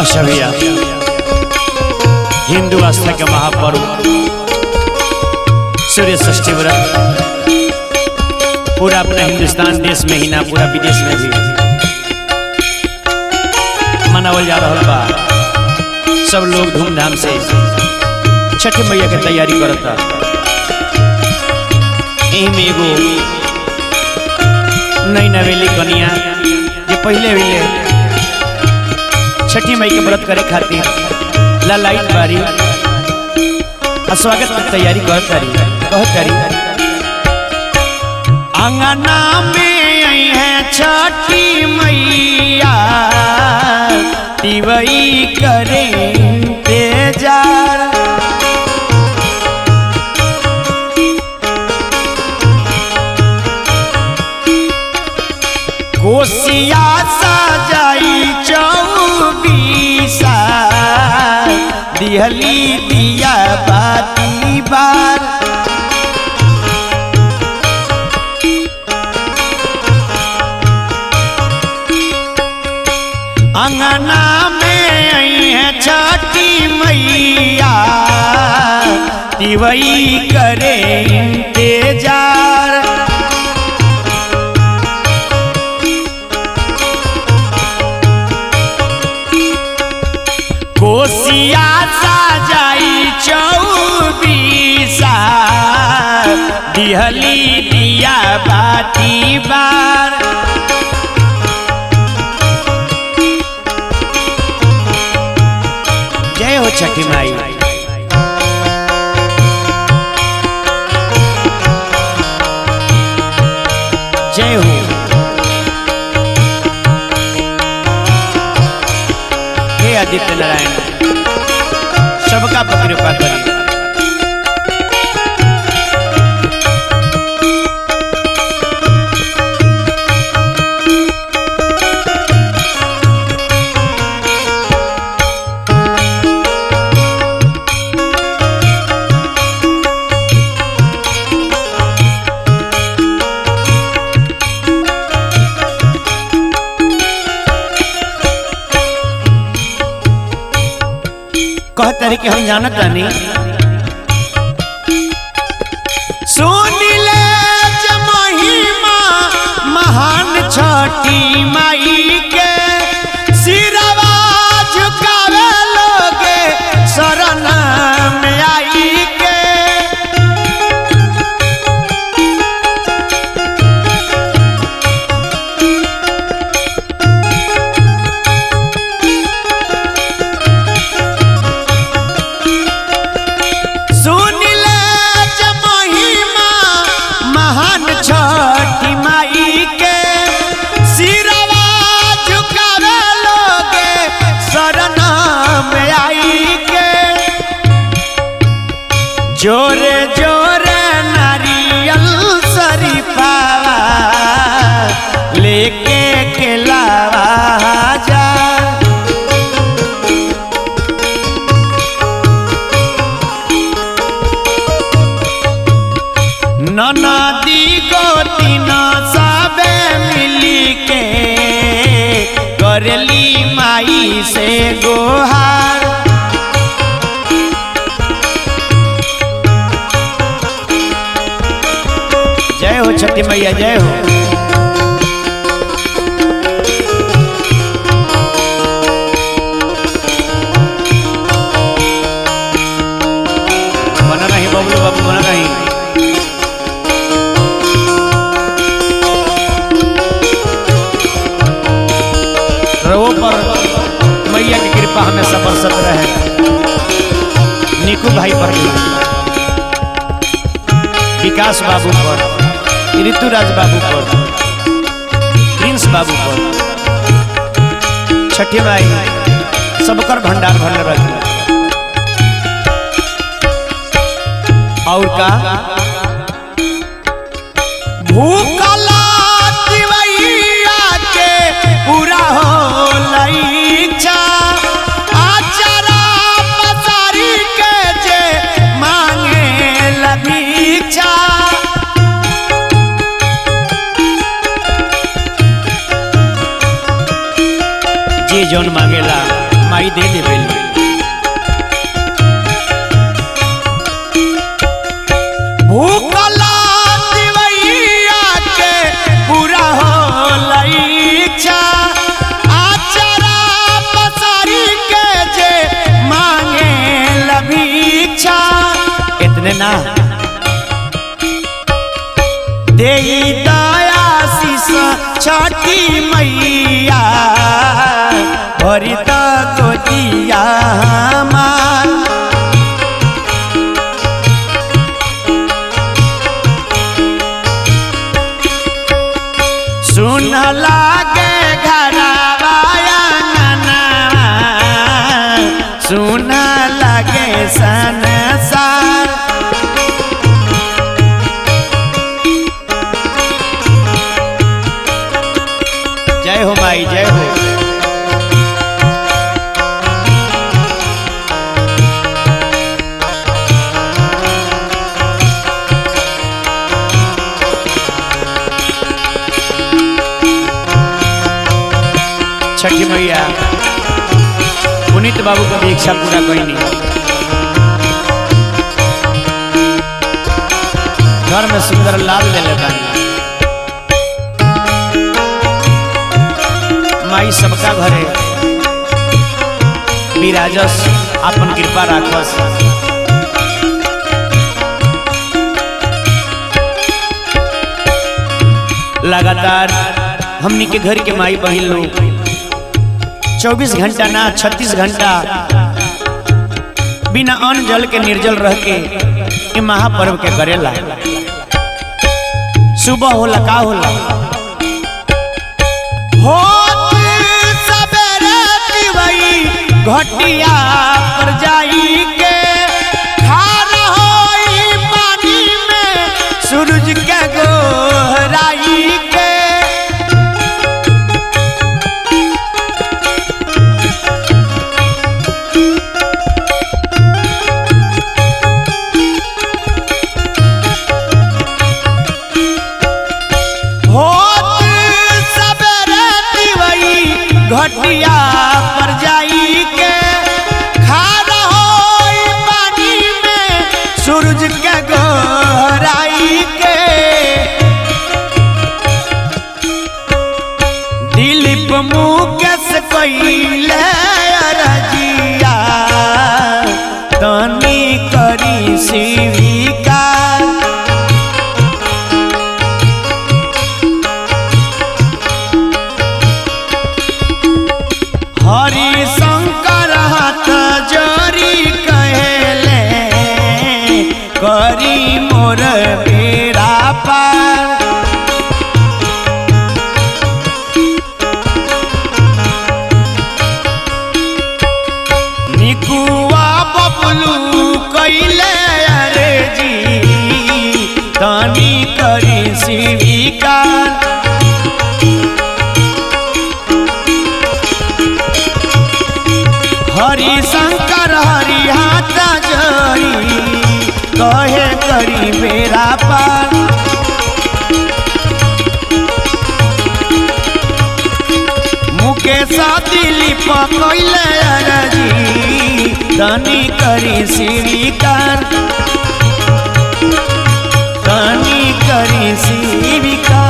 अच्छा भैया हिंदू आस्था के महापर्व सूर्य षष्ठी व्रत पूरा अपना हिंदुस्तान देश में ही ना पूरा विदेश में भी मनावल जा रहा बा सब लोग धूमधाम से छठ मैया के तैयारी करता यही में एगो नई नवेली कनिया जे पहले पहले छठी मई के व्रत करे खातिर ला लाइट बारी आ स्वागत की तैयारी करत करी कहत करी अंगना में आई है छठी मैया तिवई करे इंतजार कोसिया सजाई चौबीसा दिहली दिया बाती बार अंगना में आई है छठी मैया दिवई करे इंतजार कोसिया सजाई चौबीसा दिहली दिया बाती बार जय हो छठी माई जय हो हे आदित्य नारायण सबका पर कृपा करी कहत रही कि हम जानत नहीं सुन ले ज महिमा महान छठी माई के सिरवा झुकावे लोगे शरण में आई के सुन ले ज महिमा महान छठी माई के सिरवा झुकावे लोगे शरण में आई के जोरे जोरे नारियल शरीफावा लेके केलावा जा ननदी गोती न सबे मिली के करली माई से गोहार जय हो छठी मैया जय हो बना नहीं बबलू बाबू बना नहीं रवो पर मैया की कृपा हमेशा बरसत रहे निकू भाई पर भी विकास बाबू पर ऋतुराज बाबू पर प्रिंस बाबू पर छठी माई सबकर भंडार भरल रखे और का भूखला दिवैया के पूरा हो लईछा आचरा पसारी के जे मांगे लभीछा जे जौन मांगेला माई दे देवे भूखला दिवैया के पूरा हो इच्छा आचरा पसारी के जे मांगे लभीक्षा इतने ना दे दया शीस छठी मैया भरी त गोदिया हमार सुन लागे घरवा अंगनवा, सुन लागे संसार जय हो माई जय हो छठी मैया पुनीत बाबू का भी इच्छा पूरा कईनी घर में सुंदर लाल ले ले बानी माई सबका घरे विराजस अपन कृपा राखस लगातार हमनी के घर के माई बहन लोग 24 घंटा ना 36 घंटा बिना अन्न जल के निर्जल रह के ये महापर्व के करेला सुबह होला का होला होत सबेरे दिवई घटिया पर जाई के खार होई पानी में सूरज के गोहराई के होत सबेरे दिवई घटिया पर जाई के खार होई पानी में सूरज के गोहराई के दिलीप मुकेश कइले अरजिया तनी करी शिविकार हरि शंकर हाथ जोरी कहले करी मोर बेरा पार निकुआ बबलू कैले अरे जी तनी करी शिविकार हरि शंकर हरि हाथ जोड़ी कहे करी मेरा पार मुकेश दिलीप कैले अरजी धनी करी स्वीकार धनी करी स्वीकार